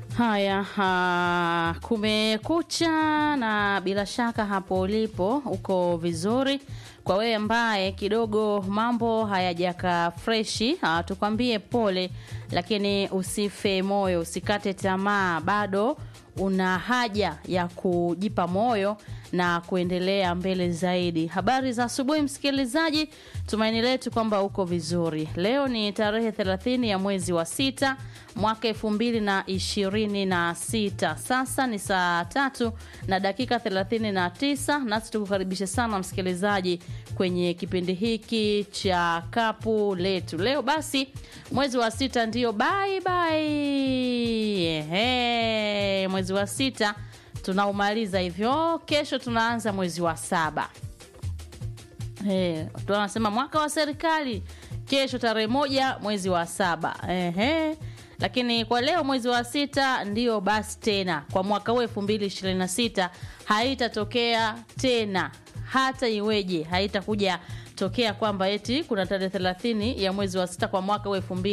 Haya, ha, kumekucha na bila shaka hapo ulipo uko vizuri. Kwa wewe ambaye kidogo mambo hayajaka freshi, ha, tukwambie pole, lakini usife moyo, usikate tamaa, bado una haja ya kujipa moyo na kuendelea mbele zaidi. Habari za asubuhi msikilizaji, tumaini letu kwamba uko vizuri. Leo ni tarehe 30 ya mwezi wa sita mwaka elfu mbili na ishirini na sita. Sasa ni saa tatu na dakika thelathini na tisa nasi tukukaribisha sana msikilizaji kwenye kipindi hiki cha kapu letu. Leo basi mwezi wa sita ndio bye bye. Ehe, mwezi wa sita tunaumaliza hivyo, kesho tunaanza mwezi wa saba. Eh, watu wanasema mwaka wa serikali kesho tarehe moja mwezi wa saba. Ehe. Lakini kwa leo mwezi wa sita ndio basi tena kwa mwaka huu 2026 haitatokea tena hata iweje, haitakuja tokea kwamba eti kuna tarehe 30 ya mwezi wa sita kwa mwaka huu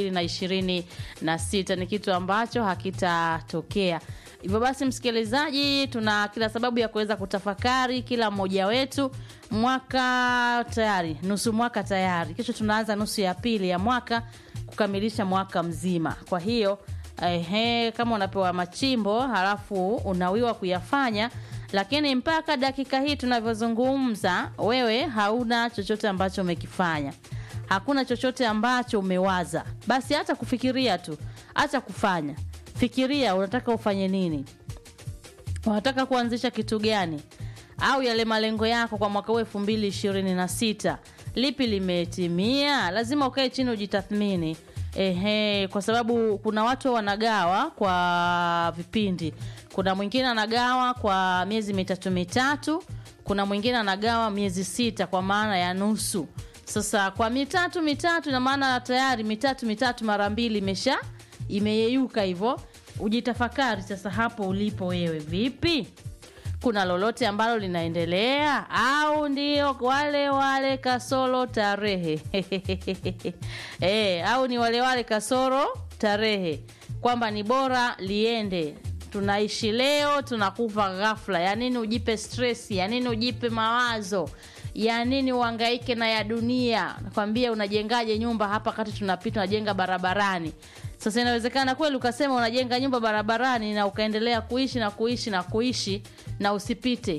2026 ni kitu ambacho hakitatokea. Hivyo basi, msikilizaji, tuna kila sababu ya kuweza kutafakari kila mmoja wetu. Mwaka tayari, nusu mwaka tayari, kesho tunaanza nusu ya pili ya mwaka kukamilisha mwaka mzima. Kwa hiyo ehe, kama unapewa machimbo halafu unawiwa kuyafanya, lakini mpaka dakika hii tunavyozungumza, wewe hauna chochote ambacho umekifanya, hakuna chochote ambacho umewaza, basi hata kufikiria tu, acha kufanya. Fikiria unataka ufanye nini, unataka kuanzisha kitu gani, au yale malengo yako kwa mwaka huu elfu mbili ishirini na sita lipi limetimia? Lazima ukae chini ujitathmini. Ehe, kwa sababu kuna watu wanagawa kwa vipindi. Kuna mwingine anagawa kwa miezi mitatu mitatu, kuna mwingine anagawa miezi sita kwa maana ya nusu. Sasa kwa mitatu mitatu, ina maana tayari mitatu mitatu mara mbili imesha imeyeyuka hivyo. Ujitafakari sasa, hapo ulipo wewe vipi? Kuna lolote ambalo linaendelea au ndio wale wale kasoro tarehe e, au ni wale wale kasoro tarehe, kwamba ni bora liende, tunaishi leo tunakufa ghafla. Ya nini ujipe stress? Ya nini ujipe mawazo? Ya nini uhangaike na ya dunia? Nakwambia, unajengaje nyumba hapa kati tunapita, unajenga barabarani sasa inawezekana kweli ukasema unajenga nyumba barabarani na ukaendelea kuishi na kuishi na kuishi na usipite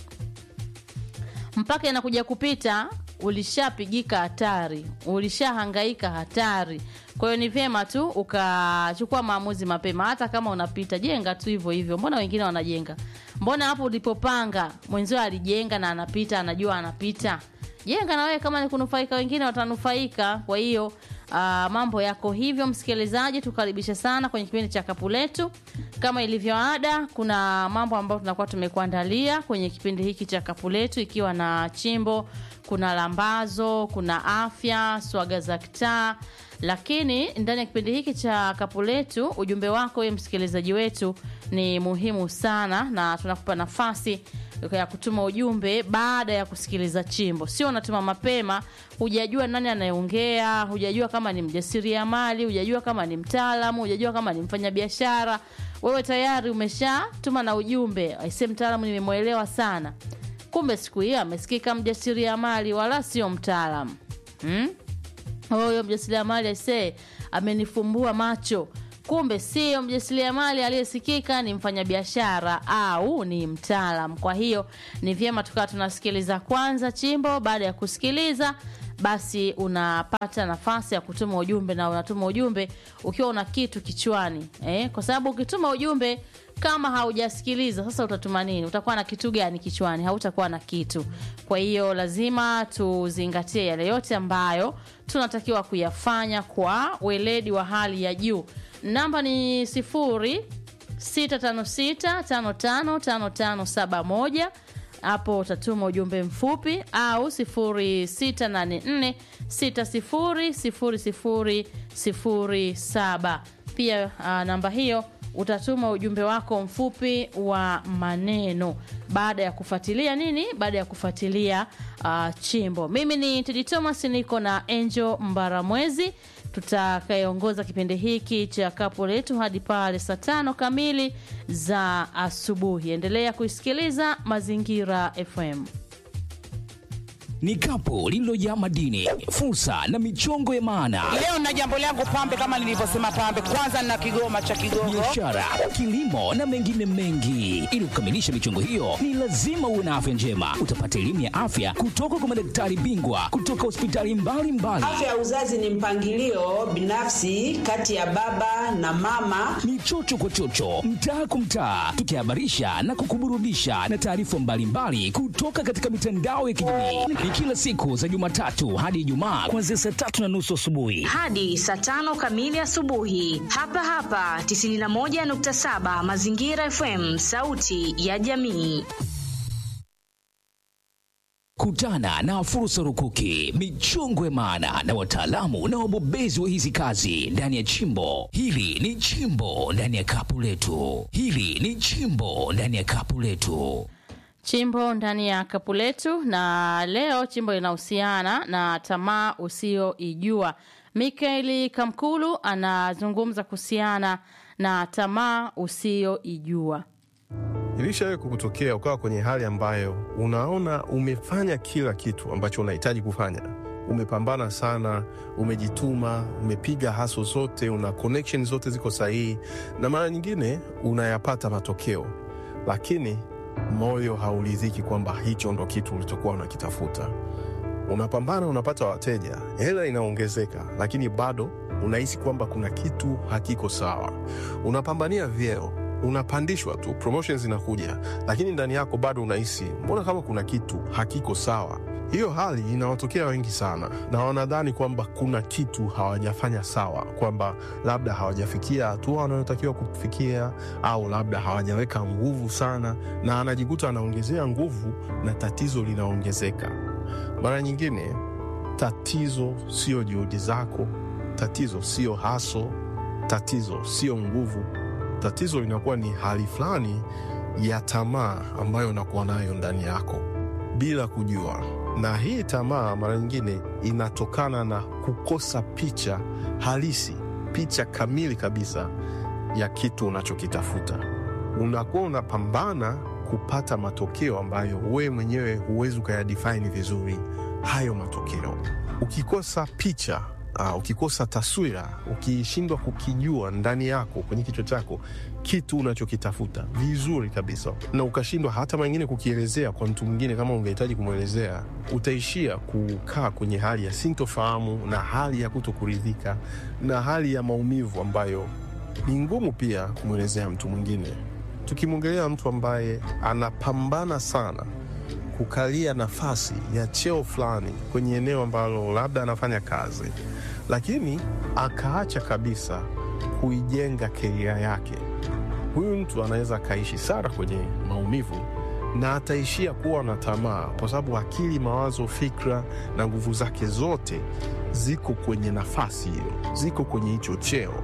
mpaka inakuja kupita, ulishapigika hatari, ulishahangaika hatari. Kwa hiyo ni vyema tu ukachukua maamuzi mapema. Hata kama unapita, jenga tu hivyo hivyo. Mbona wengine wanajenga? Mbona hapo ulipopanga mwenzio alijenga na anapita, anajua anapita? Jenga na wewe, kama ni kunufaika, wengine watanufaika. Kwa hiyo Uh, mambo yako hivyo, msikilizaji, tukaribishe sana kwenye kipindi cha kapu letu. Kama ilivyo ada, kuna mambo ambayo tunakuwa tumekuandalia kwenye kipindi hiki cha kapu letu, ikiwa na chimbo, kuna lambazo, kuna afya, swaga za kitaa. Lakini ndani ya kipindi hiki cha kapu letu, ujumbe wako wewe msikilizaji wetu ni muhimu sana, na tunakupa nafasi ya kutuma ujumbe baada ya kusikiliza chimbo. Sio unatuma mapema, hujajua nani anayeongea, hujajua kama ni mjasiriamali, hujajua kama ni mtaalamu, hujajua kama ni mfanyabiashara. Wewe tayari umeshatuma na ujumbe, aisee, mtaalamu nimemwelewa sana. Kumbe siku hiyo amesikika mjasiriamali, wala sio mtaalamu hmm? Huyo mjasiriamali aisee, amenifumbua macho kumbe sio mjasiriamali aliyesikika, ni mfanyabiashara au ni mtaalam. Kwa hiyo ni vyema tukawa tunasikiliza kwanza chimbo. Baada ya kusikiliza, basi unapata nafasi ya kutuma ujumbe, na unatuma ujumbe ukiwa una kitu kichwani eh? Kwa sababu ukituma ujumbe kama haujasikiliza, sasa utatuma nini? Utakuwa na kitu gani kichwani? Hautakuwa na kitu. Kwa hiyo lazima tuzingatie yale yote ambayo tunatakiwa kuyafanya kwa weledi wa hali ya juu. Namba ni sifuri sita tano sita tano tano tano tano saba moja. Hapo utatuma ujumbe mfupi au sifuri sita nane nne sita sifuri sifuri sifuri sifuri saba. Pia uh, namba hiyo utatuma ujumbe wako mfupi wa maneno baada ya kufuatilia nini, baada ya kufuatilia uh, chimbo. Mimi ni Tedi Thomas, niko na Angel Mbaramwezi tutakayeongoza kipindi hiki cha kapu letu hadi pale saa tano kamili za asubuhi. Endelea kuisikiliza Mazingira FM. Ni kapu lililojaa madini, fursa na michongo ya maana, Leo na jambo langu pambe, kama nilivyosema pambe, kwanza na kigoma cha Kigogo. biashara, kilimo na mengine mengi. Ili kukamilisha michongo hiyo, ni lazima uwe na afya njema. Utapata elimu ya afya kutoka kwa madaktari bingwa kutoka hospitali mbalimbali. Afya ya uzazi ni mpangilio binafsi kati ya baba na mama. ni chocho kwa chocho, mtaa kwa mtaa, tukihabarisha na kukuburudisha na taarifa mbalimbali kutoka katika mitandao ya kijamii. Ni kila siku za Jumatatu hadi Ijumaa kuanzia saa tatu na nusu asubuhi. hadi saa tano kamili asubuhi hapa hapa 91.7 Mazingira FM, sauti ya jamii. Kutana na fursa rukuki, michongo ya maana na wataalamu na wabobezi wa hizi kazi ndani ya chimbo. Hili ni chimbo ndani ya kapu letu. Hili ni chimbo ndani ya kapu letu. Chimbo ndani ya kapu letu, na leo chimbo linahusiana na tamaa usiyoijua. Mikaeli Kamkulu anazungumza kuhusiana na tamaa usiyoijua. Ilishawahi kukutokea ukawa kwenye hali ambayo unaona umefanya kila kitu ambacho unahitaji kufanya, umepambana sana, umejituma, umepiga haso zote, una connection zote ziko sahihi, na mara nyingine unayapata matokeo, lakini moyo hauridhiki kwamba hicho ndo kitu ulichokuwa unakitafuta. Unapambana, unapata wateja, hela inaongezeka, lakini bado unahisi kwamba kuna kitu hakiko sawa. Unapambania vyeo, unapandishwa tu, promotions zinakuja, lakini ndani yako bado unahisi mbona kama kuna kitu hakiko sawa. Hiyo hali inawatokea wengi sana, na wanadhani kwamba kuna kitu hawajafanya sawa, kwamba labda hawajafikia hatua wanayotakiwa kufikia, au labda hawajaweka nguvu sana, na anajikuta anaongezea nguvu na tatizo linaongezeka. Mara nyingine tatizo sio juhudi zako, tatizo sio haso, tatizo sio nguvu. Tatizo linakuwa ni hali fulani ya tamaa ambayo unakuwa nayo ndani yako bila kujua, na hii tamaa mara nyingine inatokana na kukosa picha halisi, picha kamili kabisa ya kitu unachokitafuta. Unakuwa unapambana kupata matokeo ambayo wewe mwenyewe huwezi ukayadefine vizuri hayo matokeo. Ukikosa picha uh, ukikosa taswira, ukishindwa kukijua ndani yako kwenye kichwa chako kitu unachokitafuta vizuri kabisa, na ukashindwa hata mengine kukielezea kwa mtu mwingine, kama ungehitaji kumwelezea, utaishia kukaa kwenye hali ya sintofahamu na hali ya kutokuridhika na hali ya maumivu ambayo ni ngumu pia kumwelezea mtu mwingine. Tukimwongelea mtu ambaye anapambana sana kukalia nafasi ya cheo fulani kwenye eneo ambalo labda anafanya kazi, lakini akaacha kabisa kuijenga keria yake, huyu mtu anaweza akaishi sana kwenye maumivu na ataishia kuwa na tamaa, kwa sababu akili, mawazo, fikra na nguvu zake zote ziko kwenye nafasi hiyo, ziko kwenye hicho cheo,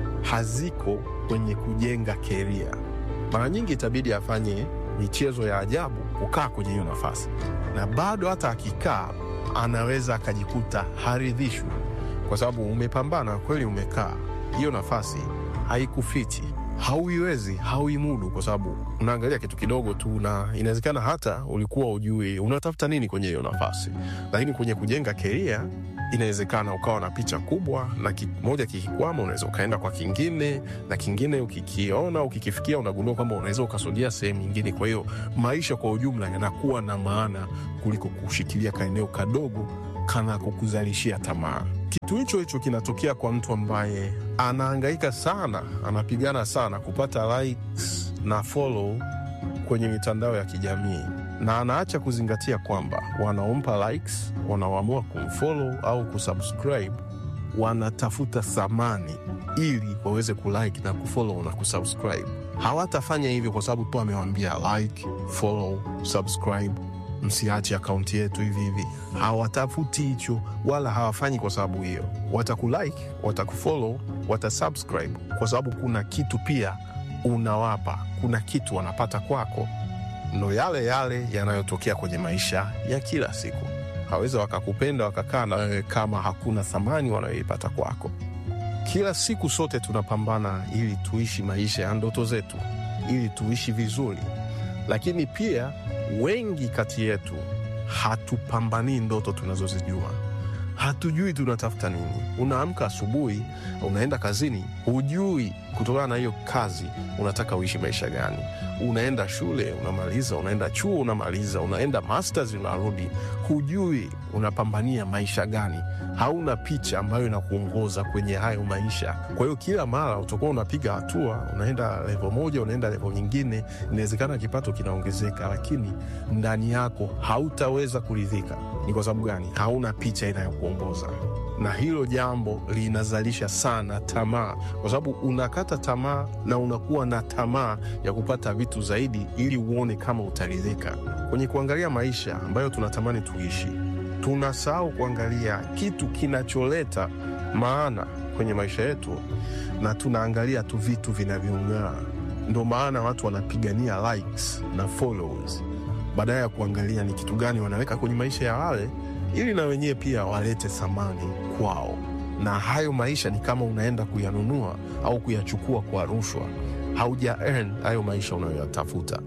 haziko kwenye kujenga keria. Mara nyingi itabidi afanye michezo ya ajabu kukaa kwenye hiyo nafasi, na bado hata akikaa anaweza akajikuta haridhishwi, kwa sababu umepambana kweli, umekaa hiyo nafasi haikufiti, hauiwezi, hauimudu, kwa sababu unaangalia kitu kidogo tu, na inawezekana hata ulikuwa ujui unatafuta nini kwenye hiyo nafasi, lakini kwenye kujenga keria inawezekana ukawa na picha kubwa na kimoja kikikwama, unaweza ukaenda kwa kingine, na kingine ukikiona ukikifikia, unagundua kwamba unaweza ukasogea sehemu nyingine. Kwa hiyo maisha kwa ujumla yanakuwa na maana kuliko kushikilia kaeneo kadogo kana kukuzalishia tamaa. Kitu hicho hicho kinatokea kwa mtu ambaye anahangaika sana, anapigana sana kupata likes na follow kwenye mitandao ya kijamii na anaacha kuzingatia kwamba wanaompa likes, wanaoamua kumfollow au kusubscribe wanatafuta thamani ili waweze kulike na kufollow na kusubscribe. Hawatafanya hivyo kwa sababu tu amewambia like, follow, subscribe, msiache akaunti yetu hivi hivi. Hawatafuti hicho wala hawafanyi kwa sababu hiyo. Watakulike, watakufollow, watasubscribe kwa sababu kuna kitu pia unawapa, kuna kitu wanapata kwako ndo yale yale yanayotokea kwenye maisha ya kila siku. Hawezi wakakupenda wakakaa na wewe kama hakuna thamani wanayoipata kwako. kila siku sote tunapambana ili tuishi maisha ya ndoto zetu, ili tuishi vizuri, lakini pia wengi kati yetu hatupambanii ndoto tunazozijua. Hatujui tunatafuta nini. Unaamka asubuhi, unaenda kazini, hujui kutokana na hiyo kazi unataka uishi maisha gani. Unaenda shule unamaliza, unaenda chuo unamaliza, unaenda masters unarudi, hujui unapambania maisha gani. Hauna picha ambayo inakuongoza kwenye hayo maisha. Kwa hiyo kila mara utakuwa unapiga hatua, unaenda levo moja, unaenda levo nyingine. Inawezekana kipato kinaongezeka, lakini ndani yako hautaweza kuridhika. Ni kwa sababu gani? Hauna picha inayokuongoza na hilo jambo linazalisha sana tamaa, kwa sababu unakata tamaa na unakuwa na tamaa ya kupata vitu zaidi, ili uone kama utaridhika. Kwenye kuangalia maisha ambayo tunatamani tuishi, tunasahau kuangalia kitu kinacholeta maana kwenye maisha yetu, na tunaangalia tu vitu vinavyong'aa. Ndo maana watu wanapigania likes na followers badala ya kuangalia ni kitu gani wanaweka kwenye maisha ya wale ili na wenyewe pia walete thamani kwao. Na hayo maisha ni kama unaenda kuyanunua au kuyachukua kwa rushwa, hauja earn hayo maisha unayoyatafuta.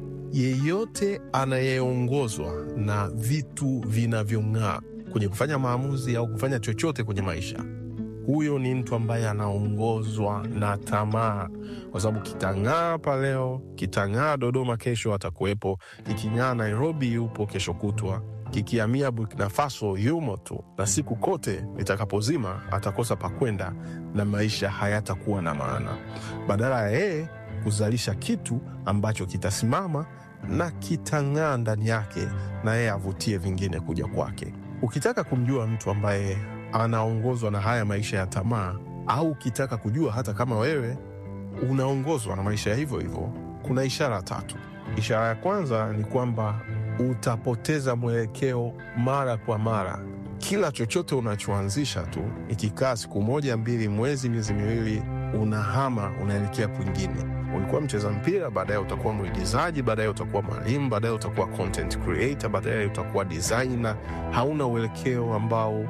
Yeyote anayeongozwa na vitu vinavyong'aa kwenye kufanya maamuzi au kufanya chochote kwenye maisha, huyo ni mtu ambaye anaongozwa na tamaa, kwa sababu kitang'aa hapa leo, kitang'aa Dodoma kesho atakuwepo, kiking'aa Nairobi yupo kesho kutwa, kikiamia Burkina Faso yumo tu, na siku kote itakapozima atakosa pakwenda na maisha hayatakuwa na maana, badala ya yeye kuzalisha kitu ambacho kitasimama na kitang'aa ndani yake, na yeye avutie vingine kuja kwake. Ukitaka kumjua mtu ambaye anaongozwa na haya maisha ya tamaa, au ukitaka kujua hata kama wewe unaongozwa na maisha ya hivyo hivyo, kuna ishara tatu. Ishara ya kwanza ni kwamba utapoteza mwelekeo mara kwa mara. Kila chochote unachoanzisha tu, ikikaa siku moja, mbili, mwezi, miezi miwili, unahama unaelekea kwingine. Ulikuwa mcheza mpira, baadaye utakuwa mwigizaji, baadaye utakuwa mwalimu, baadaye utakuwa content creator, baadaye utakuwa designer. Hauna uelekeo ambao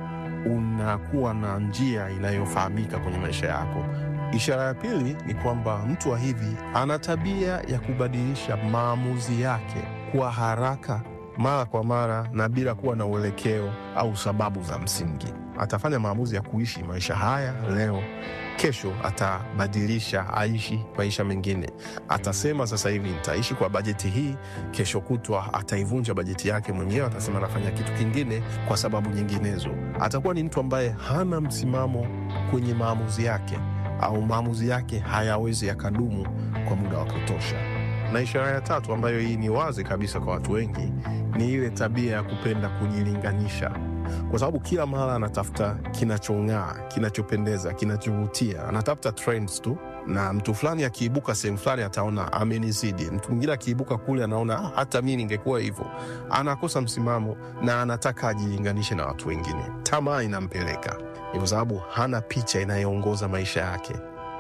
unakuwa na njia inayofahamika kwenye maisha yako. Ishara ya pili ni kwamba mtu wa hivi ana tabia ya kubadilisha maamuzi yake kwa haraka mara kwa mara na bila kuwa na uelekeo au sababu za msingi. Atafanya maamuzi ya kuishi maisha haya leo, kesho atabadilisha aishi maisha mengine. Atasema sasa hivi nitaishi kwa bajeti hii, kesho kutwa ataivunja bajeti yake mwenyewe, atasema anafanya kitu kingine kwa sababu nyinginezo. Atakuwa ni mtu ambaye hana msimamo kwenye maamuzi yake, au maamuzi yake hayawezi yakadumu kwa muda wa kutosha. Na ishara ya tatu ambayo hii ni wazi kabisa kwa watu wengi ni ile tabia ya kupenda kujilinganisha, kwa sababu kila mara anatafuta kinachong'aa, kinachopendeza, kinachovutia, anatafuta trends tu, na mtu fulani akiibuka sehemu fulani ataona amenizidi, mtu mwingine akiibuka kule anaona "Ah, hata mi ningekuwa hivyo. Anakosa msimamo na anataka ajilinganishe na watu wengine. Tamaa inampeleka, ni kwa sababu hana picha inayoongoza maisha yake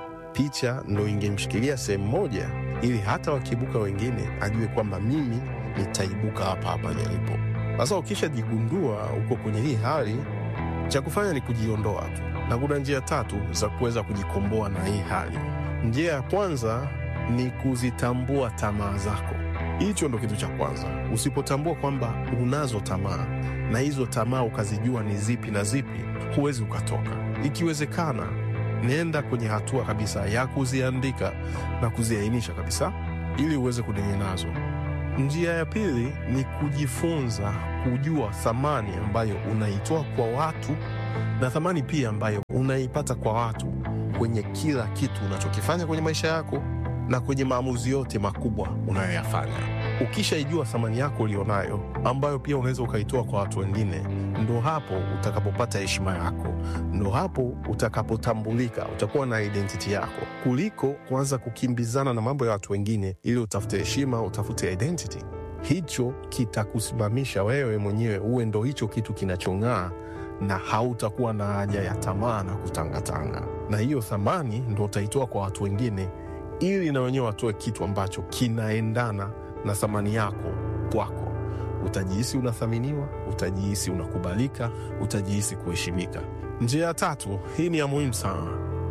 picha ndo ingemshikilia sehemu moja, ili hata wakiibuka wengine ajue kwamba mimi nitaibuka hapa hapa nilipo. Sasa ukishajigundua uko kwenye hii hali, cha kufanya ni kujiondoa tu, na kuna njia tatu za kuweza kujikomboa na hii hali. Njia ya kwanza ni kuzitambua tamaa zako. Hicho ndo kitu cha kwanza. Usipotambua kwamba unazo tamaa na hizo tamaa ukazijua ni zipi na zipi, huwezi ukatoka. Ikiwezekana nenda kwenye hatua kabisa ya kuziandika na kuziainisha kabisa, ili uweze kudenge nazo. Njia ya pili ni kujifunza kujua thamani ambayo unaitoa kwa watu na thamani pia ambayo unaipata kwa watu kwenye kila kitu unachokifanya kwenye maisha yako na kwenye maamuzi yote makubwa unayoyafanya. Ukishaijua thamani yako ulionayo, ambayo pia unaweza ukaitoa kwa watu wengine, ndo hapo utakapopata heshima yako, ndo hapo utakapotambulika, utakuwa na identity yako, kuliko kuanza kukimbizana na mambo ya watu wengine ili utafute heshima, utafute identity. Hicho kitakusimamisha wewe mwenyewe uwe ndo hicho kitu kinachong'aa na hautakuwa na haja ya tamaa na kutangatanga, na hiyo thamani ndo utaitoa kwa watu wengine ili na wenyewe watoe kitu ambacho kinaendana na thamani yako kwako. Utajihisi unathaminiwa, utajihisi unakubalika, utajihisi kuheshimika. Njia ya tatu, hii ni ya muhimu sana,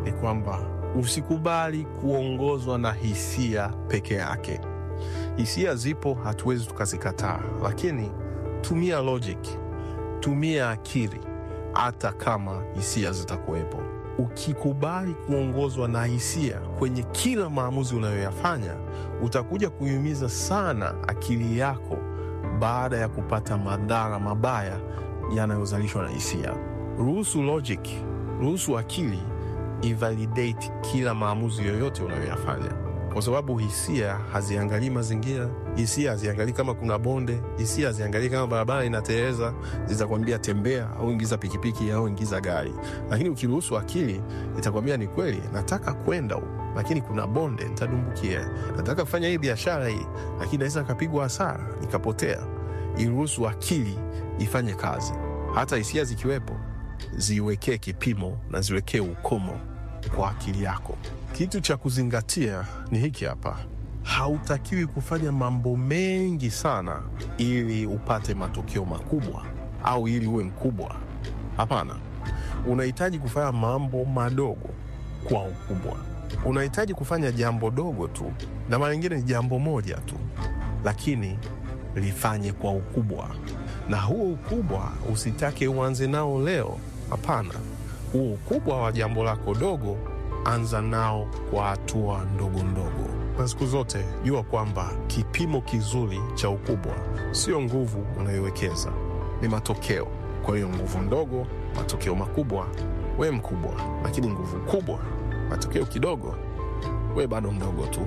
ni kwamba usikubali kuongozwa na hisia peke yake. Hisia zipo, hatuwezi tukazikataa, lakini tumia logic, tumia akili, hata kama hisia zitakuwepo. Ukikubali kuongozwa na hisia kwenye kila maamuzi unayoyafanya, utakuja kuiumiza sana akili yako baada ya kupata madhara mabaya yanayozalishwa na hisia. Ruhusu logic, ruhusu akili ivalidate kila maamuzi yoyote unayoyafanya, kwa sababu hisia haziangalii mazingira, hisia haziangalii kama kuna bonde, hisia haziangalii kama barabara inateleza. Zitakwambia tembea au ingiza pikipiki au ingiza gari, lakini ukiruhusu akili itakwambia ni kweli, nataka kwenda huko, lakini kuna bonde, nitadumbukia. Nataka kufanya hii biashara hii, lakini naweza nikapigwa hasara nikapotea. Iruhusu akili ifanye kazi, hata hisia zikiwepo ziwekee kipimo na ziwekee ukomo kwa akili yako. Kitu cha kuzingatia ni hiki hapa: hautakiwi kufanya mambo mengi sana ili upate matokeo makubwa au ili uwe mkubwa. Hapana, unahitaji kufanya mambo madogo kwa ukubwa. Unahitaji kufanya jambo dogo tu, na mara nyingine ni jambo moja tu, lakini lifanye kwa ukubwa, na huo ukubwa usitake uanze nao leo. Hapana, huo ukubwa wa jambo lako dogo, anza nao kwa hatua ndogo ndogo, na siku zote jua kwamba kipimo kizuri cha ukubwa sio nguvu unayowekeza, ni matokeo. Kwa hiyo nguvu ndogo, matokeo makubwa, we mkubwa, lakini nguvu kubwa, matokeo kidogo, we bado mdogo tu.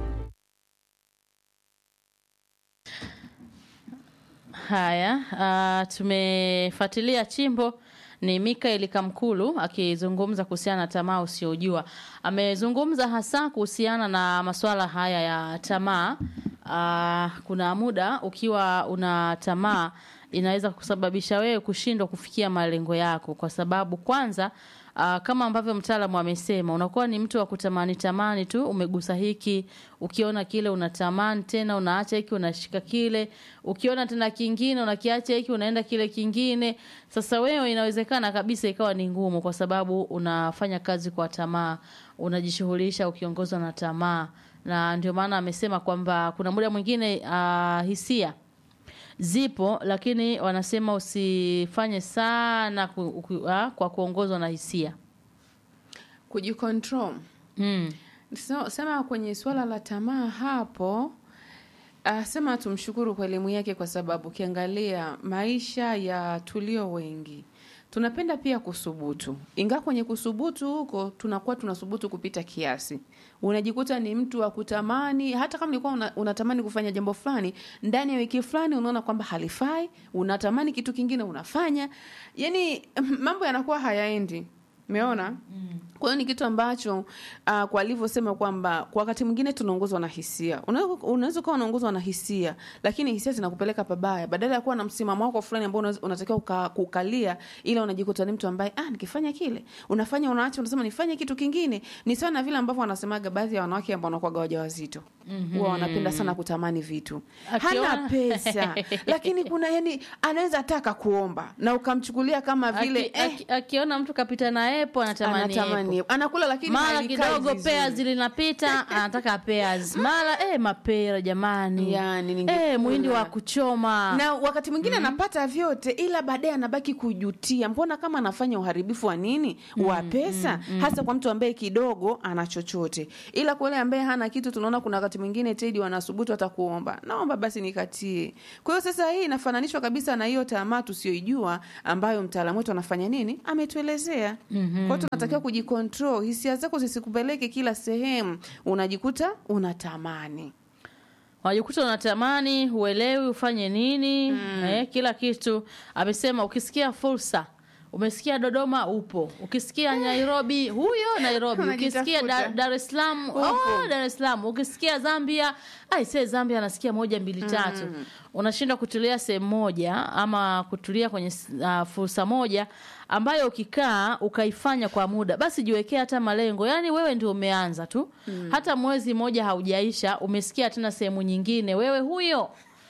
Haya, uh, tumefuatilia chimbo ni Mikael Kamkulu akizungumza kuhusiana na tamaa usiojua. Amezungumza hasa kuhusiana na masuala haya ya tamaa. Uh, kuna muda ukiwa una tamaa inaweza kusababisha wewe kushindwa kufikia malengo yako, kwa sababu kwanza Uh, kama ambavyo mtaalamu amesema, unakuwa ni mtu wa kutamani tamani tu, umegusa hiki, ukiona kile unatamani tena, unaacha hiki, unashika kile, ukiona tena kingine unakiacha hiki, unaenda kile kingine. Sasa wewe inawezekana kabisa ikawa ni ngumu, kwa sababu unafanya kazi kwa tamaa, unajishughulisha ukiongozwa na tamaa, na ndio maana amesema kwamba kuna muda mwingine uh, hisia zipo lakini wanasema usifanye sana ku, ku, ah, kwa kuongozwa na hisia kujikontrol mm. so, sema kwenye suala la tamaa hapo uh, sema tumshukuru kwa elimu yake kwa sababu ukiangalia maisha ya tulio wengi tunapenda pia kusubutu ingawa kwenye kusubutu huko tunakuwa tunasubutu kupita kiasi unajikuta ni mtu wa kutamani hata kama ulikuwa una, unatamani kufanya jambo fulani ndani ya wiki fulani unaona kwamba halifai unatamani kitu kingine unafanya yani mambo yanakuwa hayaendi umeona mm. kwa hiyo ni kitu ambacho uh, kwa alivyosema kwamba kwa wakati mwingine tunaongozwa na hisia Una- unaweza ukawa unaongozwa na hisia lakini hisia zinakupeleka pabaya badala ya kuwa na msimamo wako fulani ambao unaweza- unatakiwa uka, kukalia ila unajikuta ni mtu ambaye ah, nikifanya kile unafanya unaacha unasema nifanye kitu kingine ni sawa na vile ambavyo wanasemaga baadhi ya wanawake ambao wanakuwaga wajawazito mm-hmm. huwa wanapenda sana kutamani vitu Akiona- hana pesa lakini kuna yani anaweza taka kuomba na ukamchukulia kama vile Aki- eh, aki- akiona mtu kapita na epo anatamani anatamani epo. anakula lakini mara halikai kidogo vizuri. pea zilinapita anataka peas mara eh, mapera jamani Yani, ningekula. eh, mwindi wa kuchoma na wakati mwingine anapata vyote ila baadaye anabaki kujutia mbona kama anafanya uharibifu wa nini wa pesa hasa kwa mtu ambaye kidogo ana chochote ila kwa yule ambaye hana kitu tunaona kuna wakati mwingine tedi wanasubutu hata kuomba naomba basi nikatie kwa hiyo sasa hii inafananishwa kabisa na hiyo tamaa tusioijua ambayo mtaalamu wetu anafanya nini ametuelezea mm-hmm. kwao tunatakiwa kujikontrol hisia zako zisikupeleke kila sehemu unajikuta unatamani wajikuta unatamani huelewi ufanye nini eh, kila kitu amesema ukisikia fursa umesikia dodoma upo ukisikia nairobi huyo nairobi ukisikia Unajitafuta. Da- dar es salaam oh, dar es salaam ukisikia zambia aise zambia anasikia moja mbili tatu unashindwa kutulia sehemu moja ama kutulia kwenye uh, fursa moja ambayo ukikaa ukaifanya kwa muda basi jiwekea hata malengo yaani wewe ndio umeanza tu hata mwezi mmoja haujaisha umesikia tena sehemu nyingine wewe huyo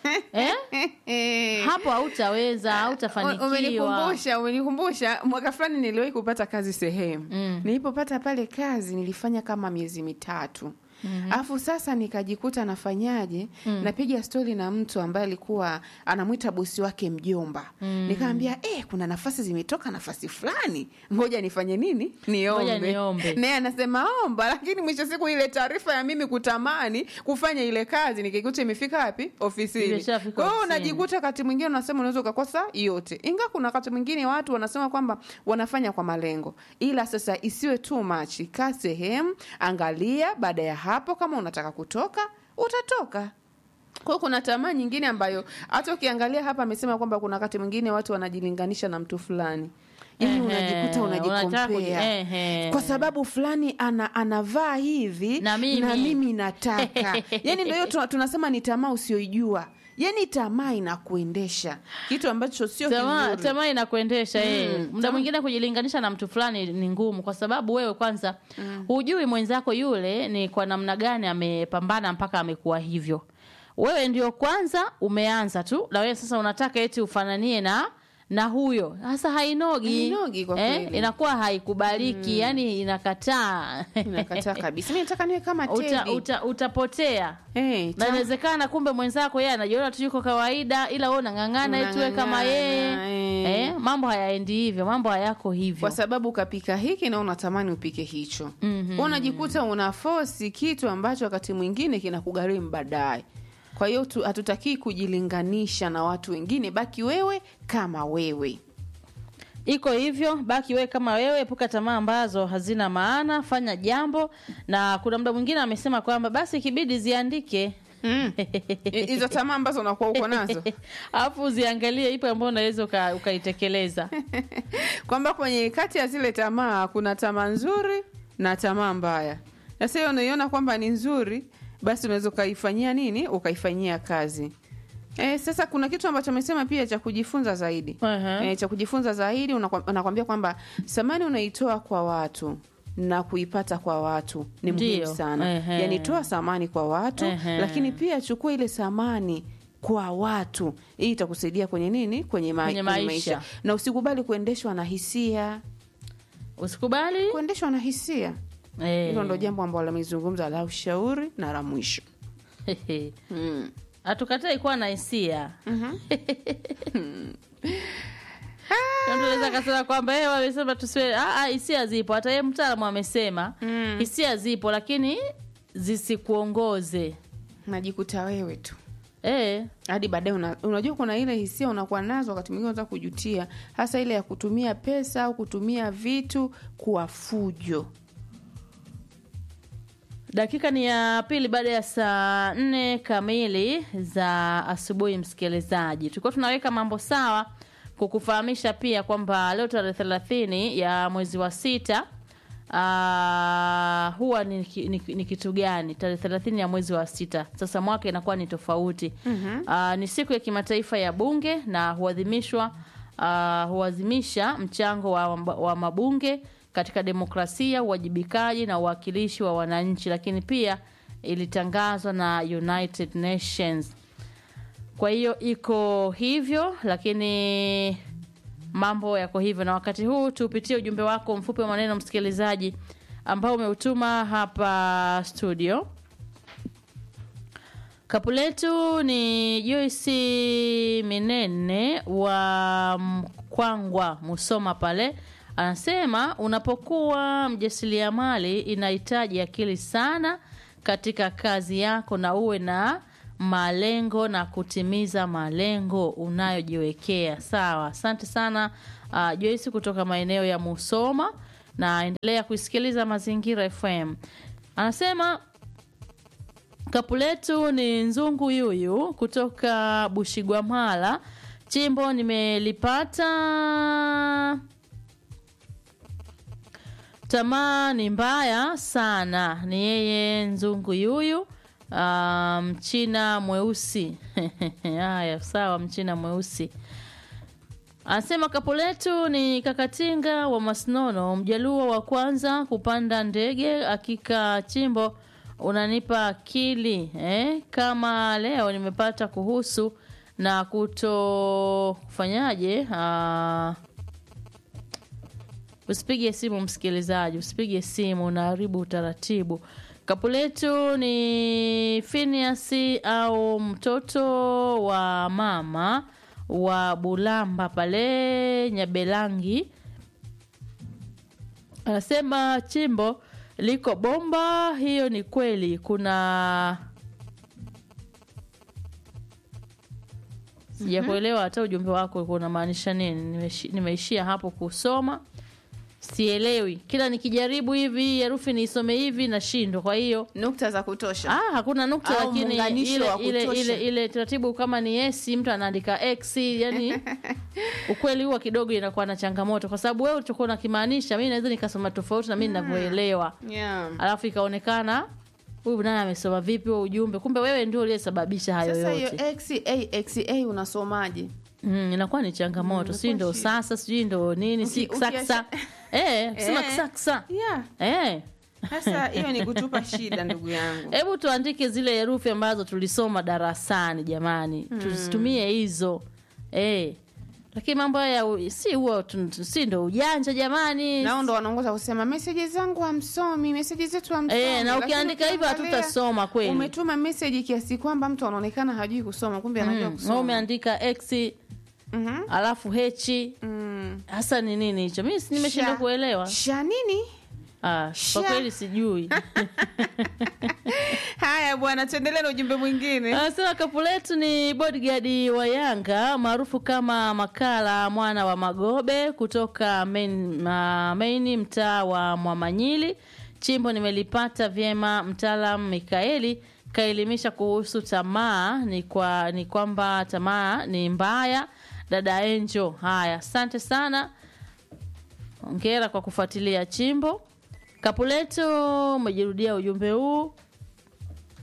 eh? Eh. hapo hautaweza hautafanikiwa Umenikumbusha, umenikumbusha. Mwaka fulani niliwahi kupata kazi sehemu Mm. nilipopata pale kazi nilifanya kama miezi mitatu alafu sasa nikajikuta nafanyaje napiga stori na mtu ambaye alikuwa anamwita bosi wake mjomba nikaambia eh, kuna nafasi zimetoka nafasi fulani ngoja nifanye nini Ngoja niombe niombe. naye anasema omba lakini mwisho siku ile taarifa ya mimi kutamani kufanya ile kazi nikikuta imefika wapi ofisini Imeshafika kwa hiyo ofisini. unajikuta wakati mwingine unasema unaweza ukakosa yote inga kuna wakati mwingine watu wanasema kwamba wanafanya kwa malengo ila sasa isiwe too much kaa sehemu angalia baada ya hapo kama unataka kutoka utatoka kwa hiyo kuna tamaa nyingine ambayo hata ukiangalia hapa amesema kwamba kuna wakati mwingine watu wanajilinganisha na mtu fulani yani Ehe, unajikuta unataka kuji- unajikompea ehe. kwa sababu fulani ana, anavaa hivi Na mimi. na mimi nataka yani ndio hiyo tuna- tunasema ni tamaa usioijua yani tamaa inakuendesha kitu ambacho sio tamaa kizuri. tamaa inakuendesha eh. muda tamaa. mwingine kujilinganisha na mtu fulani ni ngumu kwa sababu wewe kwanza hujui mwenzako yule ni kwa namna gani amepambana mpaka amekuwa hivyo wewe ndio kwanza umeanza tu na wewe sasa unataka eti ufananie na na huyo sasa hainogi, Hainogi kwa kweli. inakuwa haikubaliki yani inakataa Inakataa kabisa mi nataka niwe kama uta, Teddy. uta, utapotea Eh, na ta- inawezekana kumbe mwenzako yeye anajiona tu yuko kawaida ila wewe unang'ang'ana eti wewe kama Unang'ang'ana, yeye eh. eh, mambo hayaendi hivyo mambo hayako hivyo kwa sababu ukapika hiki na unatamani upike hicho mm-hmm. unajikuta una fosi kitu ambacho wakati mwingine kinakugharimu baadaye kwa hiyo tu- hatutakii kujilinganisha na watu wengine baki wewe kama wewe iko hivyo baki wewe kama wewe epuka tamaa ambazo hazina maana fanya jambo na kuna muda mwingine amesema kwamba basi ikibidi ziandike Mm. I- hizo tamaa ambazo unakuwa uko nazo alafu uziangalie ipo ambayo unaweza uka- ukaitekeleza kwamba kwenye kati ya zile tamaa kuna tamaa nzuri na tamaa mbaya na sasa hiyo unaiona kwamba ni nzuri basi unaweza ukaifanyia nini ukaifanyia kazi E, sasa kuna kitu ambacho amesema pia cha kujifunza zaidi Ehe. e, cha kujifunza zaidi unakwa- anakwambia kwamba thamani unaitoa kwa watu na kuipata kwa watu ni muhimu Ndiyo. sana Ehe. yani toa thamani kwa watu Ehe. lakini pia chukua ile thamani kwa watu hii itakusaidia kwenye nini kwenye, ma- Kwenye kwenye maisha. maisha na usikubali kuendeshwa na hisia usikubali kuendeshwa na hisia Eh. hilo ndo jambo ambalo amezungumza la ushauri na la mwisho mm. hatukatai kuwa na hisia Na mtu anaweza akasema kwamba eh, wamesema tusiwe Ah, ah, hisia zipo hata yeye mtaalamu amesema hisia zipo lakini zisikuongoze najikuta wewe tu eh, hadi baadaye una, unajua kuna ile hisia unakuwa nazo wakati mwingine unataka kujutia hasa ile ya kutumia pesa au kutumia vitu kuwa fujo dakika ni ya pili baada ya saa nne kamili za asubuhi msikilizaji tulikuwa tunaweka mambo sawa kukufahamisha pia kwamba leo tarehe thelathini ya mwezi wa sita Uh, huwa ni, ki- ni, ni kitu gani tarehe thelathini ya mwezi wa sita sasa mwaka inakuwa ni tofauti mm-hmm. uh, ni siku ya kimataifa ya bunge na huadhimishwa uh, huadhimisha mchango wa, wa mabunge katika demokrasia uwajibikaji na uwakilishi wa wananchi lakini pia ilitangazwa na united nations kwa hiyo iko hivyo lakini mambo yako hivyo na wakati huu tupitie ujumbe wako mfupi wa maneno msikilizaji ambao umeutuma hapa studio kapu letu ni joyce minene wa mkwangwa musoma pale anasema unapokuwa mjasiriamali inahitaji akili sana katika kazi yako na uwe na malengo na kutimiza malengo unayojiwekea sawa asante sana uh, joyce kutoka maeneo ya musoma na endelea kuisikiliza mazingira fm anasema kapu letu ni nzungu yuyu kutoka bushigwamala chimbo nimelipata tamaa ni mbaya sana ni yeye nzungu yuyu ah, mchina mweusi haya sawa mchina mweusi anasema kapu letu ni kakatinga wa masnono mjaluo wa kwanza kupanda ndege akika chimbo unanipa akili eh? Kama leo nimepata kuhusu na kuto kufanyaje ah, Usipige simu msikilizaji, usipige simu, unaharibu utaratibu. Kapu letu ni Phineas au mtoto wa mama wa Bulamba pale Nyabelangi, anasema chimbo liko bomba. Hiyo ni kweli. Kuna sijakuelewa hata ujumbe wako ulikuwa unamaanisha nini. Nimeshi- Nimeishia hapo kusoma sielewi kila nikijaribu hivi herufi niisome hivi nashindwa kwa hiyo nukta za kutosha ah, hakuna nukta Au lakini muunganisho ile, wa ile, kutosha. ile, ile taratibu kama ni s mtu anaandika x yani ukweli huwa kidogo inakuwa na changamoto kwa sababu wewe ulichokuwa unakimaanisha mi naweza nikasoma tofauti na mi ninavyoelewa yeah. alafu ikaonekana huyu naye amesoma vipi huo ujumbe kumbe wewe ndio uliyesababisha hayo sasa hiyo yote xa xa unasomaje mm, inakuwa ni changamoto si ndo shida. sasa sijui ndo nini si Uki- ksaksa eh, sema Eh. ksaksa yeah. eh. sasa hiyo ni kutupa shida ndugu yangu hebu tuandike zile herufi ambazo tulisoma darasani jamani tuzitumie hizo eh. lakini mambo haya u- si huo tu- tu- si ndo ujanja jamani nao ndo wanaongoza kusema meseji zangu hamsomi meseji zetu hamsomi Eh, na Lakini ukiandika hivyo ukiangalia, hatutasoma kweli. umetuma meseji kiasi kwamba mtu anaonekana hajui kusoma kumbe anajua Mm, wewe kusoma umeandika x Mhm. alafu h Mm. hasa ni nini hicho mi si- nimeshindwa Sha- kuelewa sha nini ah, Sha. kwa kweli sijui haya bwana tuendelee na ujumbe mwingine Anasema kapu letu ni bodyguard wa Yanga maarufu kama Makala mwana wa Magobe kutoka main, ma, maini mtaa wa Mwamanyili. Chimbo nimelipata vyema. Mtaalam Mikaeli kaelimisha kuhusu tamaa, ni kwa ni kwamba tamaa ni mbaya. Dada Enjo, haya, asante sana. Hongera kwa kufuatilia chimbo. Kapuleto umejirudia ujumbe huu.